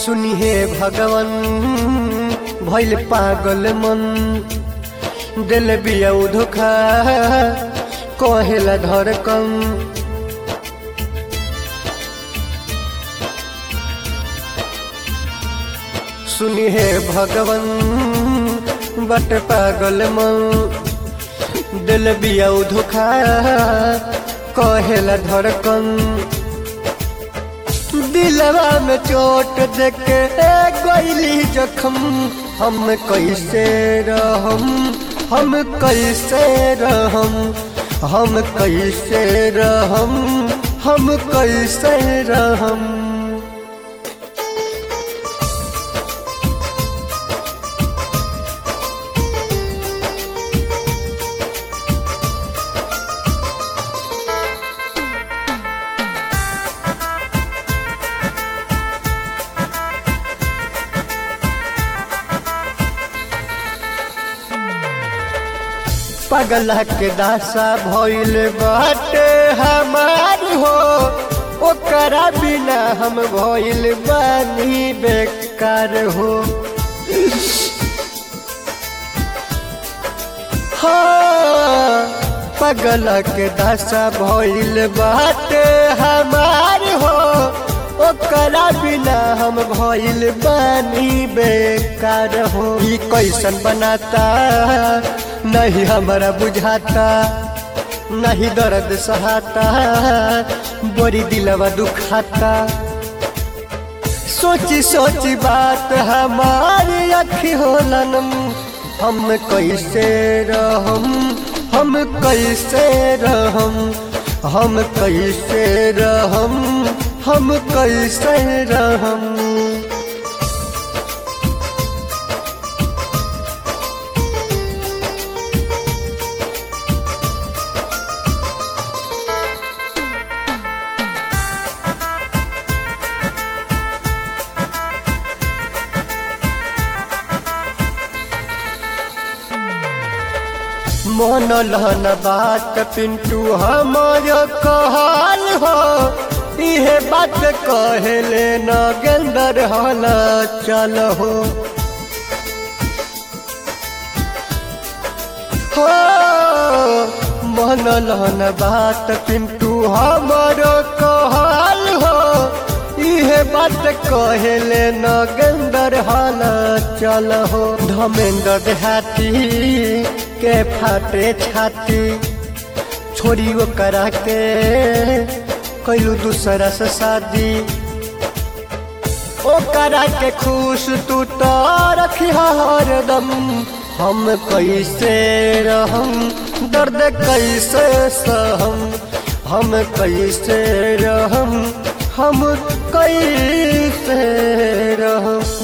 सुनी हे भगवान भैल पागल मन दिल बिया धोखा कहेला धड़कन सुनी हे भगवान बट पागल मन दिल बिया धोखा कहेला धड़कन दिलवा में चोट देके गईली जखम हम कैसे रहम हम कैसे रहम हम कैसे रहम हम कैसे रहम पगला के दासा भइल बाटे हमार हो ओकरा बिना हम भइल बानी बेकार हो हाँ पगला के दासा भइल बाटे हमार हो ओकरा बिना हम भइल बानी बेकार हो ई कैसन बनाता नहीं हमारा बुझाता नहीं दर्द सहाता बड़ी दिलवा दुखाता सोची सोची बात हमारी अखी होलन हम कैसे रहम हम कैसे रहम हम कैसे रहम हम कैसे रहम मन लहन बात पिंटू हमार कहल हो इहे बात कहले न गेंदर हल चल हो हो मन लहन बात पिंटू हमार कहल हो इहे बात कहले न गेंदर हल चल हो धमेंद्र देहाती के फाटे छाती छोड़ी वो करा के कैलू दूसरा से शादी ओ करा के खुश तू तो रखी हरदम हम कैसे रहम दर्द कैसे सहम हम कैसे रहम हम कैसे रहम